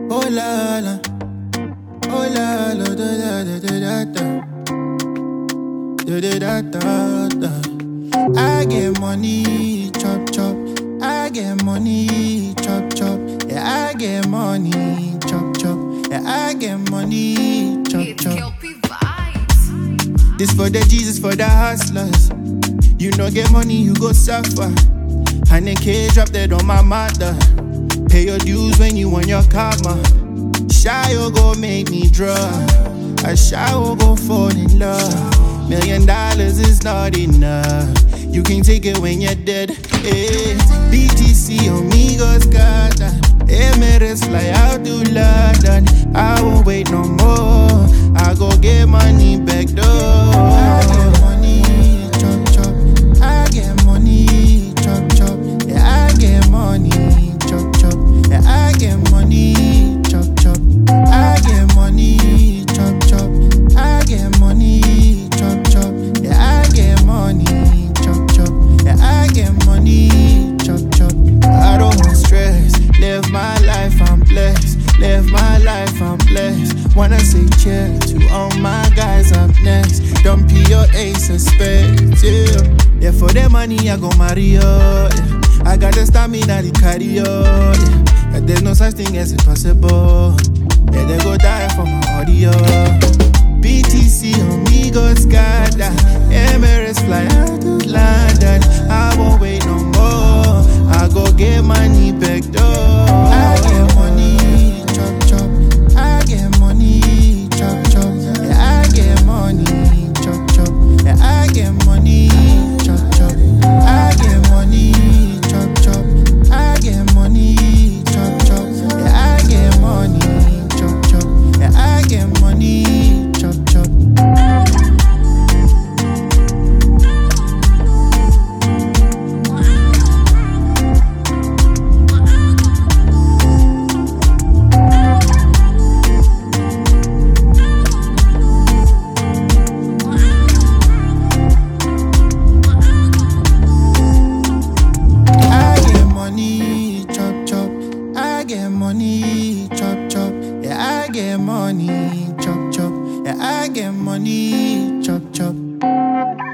Oh la la, oh la la, da da da da da da, da da da da da. I get money, chop chop. I get money, chop chop. Yeah, I get money, chop chop. Yeah, I get money, chop It's chop. Kelpie vibes. This for the Jesus, for the hustlers. You no get money, you go suffer. And then K drop dead on my mother. Pay your dues when you want your karma. Shy will go make me draw. A shy will go fall in love. Million dollars is not enough. You can take it when you're dead. Hey, BTC Amigos got that. Emirates fly out to London. I won't wait no more. I go get money back door. I get money, chop chop. I get money, chop chop. Yeah, I get money, chop chop. Yeah, I get money, chop chop. I get money, chop chop. I get money, chop chop. Yeah, I get money, chop chop. Yeah, I get money, chop chop. I don't want stress. Live my life, I'm blessed. Live my life, I'm blessed. Wanna say cheers to all my guys up next. Don't be your ace of spades, yeah. Yeah, for the money, I go Mario. Yeah. I got the stamina, the cardio. Yeah. And there's no such thing as impossible. Yeah, they go die for my audio. BTC amigos got that. Emirates fly out to London. I won't wait no more. I go get money back door. I get money, chop chop. I get money, chop chop. Yeah, I get money, chop chop. Yeah, I get money, chop chop. I get money, chop chop. I get money, chop chop. Yeah, I get money, chop chop. Yeah, I get money, chop chop. I get money, chop chop. I get money, chop chop. Yeah, I get money, chop chop. Yeah, I get money, chop chop.